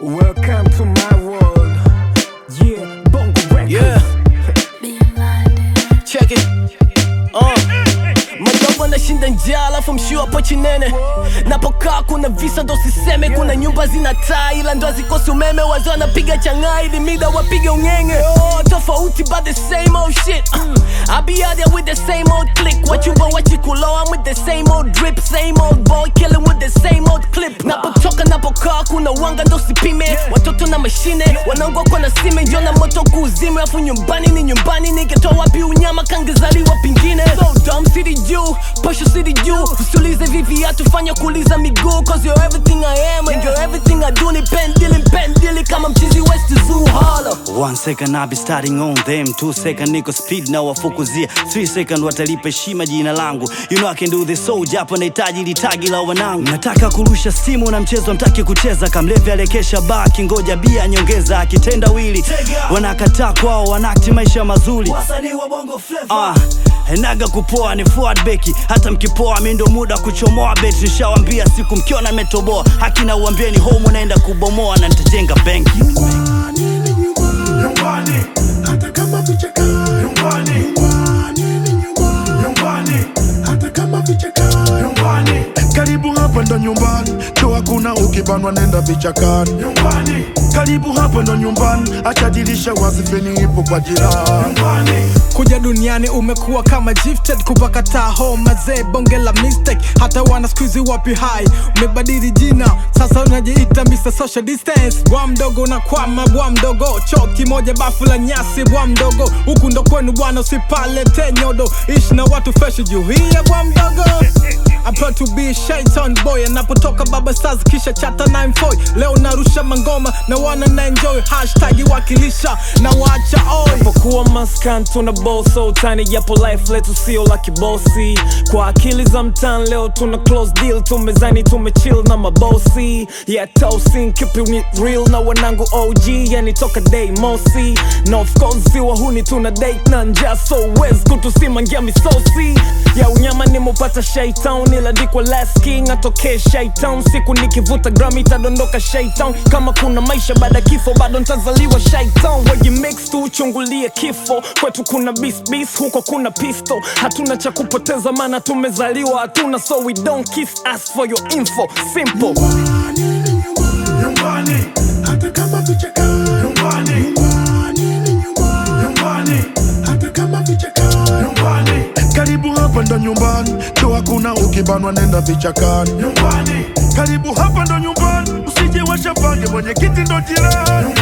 Welcome to my world. Yeah, Bongo Records. Yeah. Check it. Uh. Madogo nashinda njaa alafu mshio hapo chinene napokaa kuna visa ndo siseme kuna nyumba zina taa ila ndo hazikosi umeme wazee wanapiga changaa ili mida wapige ung'enge oh, tofauti but the same old shit uh, I be out there with the same old click wachumba wachikulo I'm with the same old drip same old boy killing with the same old clip napotoka napokaa kuna wanga ndo sipime watoto na mashine wanaongokwa na sime njo na moto kuuzime afu nyumbani ni nyumbani nikitoa wapi unyama kangezaliwa pingine so dumb city juu posho city juu usiulize vivi atufanya kuuliza miguu cause you're everything I am and you're everything I do ni pendili mpendili kama mchizi west zoo hollow One second I'll be starting on them Two second niko speed na wafukuzia Three second watalipa heshima jina langu You know I can do this so japo nahitaji litagi la wanangu Nataka kurusha simu na mchezo mtaki kucheza Kamlevi alekesha baa kingoja bia nyongeza akitenda wili Wanakataa kwao wanakti maisha mazuri Ah, enaga kupoa ni forward beki hata mkipoa mi ndo muda kuchomoa bet nishawambia siku mkiona metoboa hakina uambieni home unaenda kubomoa na nitajenga benki nyumbani hata kama vichaka nyumbani nyumbani ni nyumbani nyumbani hata kama vichaka nyumbani karibu hapa ndo nyumbani ndo hakuna ukibanwa nenda vichakani nyumbani karibu hapa ndo nyumbani acha dirisha wazi feni ipo kwa jirani nyumbani kuja duniani umekuwa kama gifted kupakataa ho mazee bonge la mistake hata wana skuizi wapi hai umebadili jina sasa unajiita Mr. Social Distance bwa mdogo na kwama bwa mdogo choo kimoja bafu la nyasi bwa mdogo huku ndo kwenu bwana usipalete nyodo ishi na watu fresh juu hiya bwa mdogo I'm proud to be a shaitan boy anapotoka baba stars kisha chata 94 leo narusha mangoma na wana na enjoy hashtag wakilisha na wacha oi Japokuwa maskan tuna ball so tani japo life letu sio la kibosi kwa akili za mtan leo tuna close deal tumezani tumechill na mabosi yeah tosin keep it real na wanangu OG yani toka day mosi na of course si wahuni tuna date na njaa so wes kutusimangia misosi ya unyama nimupata shaitan iladikwa last king atokee shaitan siku nikivuta gram itadondoka shaitan kama kuna maisha baada ya kifo bado ntazaliwa shaitan waji mix tu uchungulie kifo kwetu kuna bis bis huko kuna pisto hatuna cha kupoteza maana tumezaliwa hatuna so we don't kiss us for your info simple nyumbani hata kama vichaka nyumbani nyumbani ni nyumbani nyumbani hata kama vichaka nyumbani karibu hapa ndo nyumbani ndo hakuna ukibanwa nenda vichakani nyumbani karibu hapa ndo nyumbani usije washapange mwenye kiti ndo jirani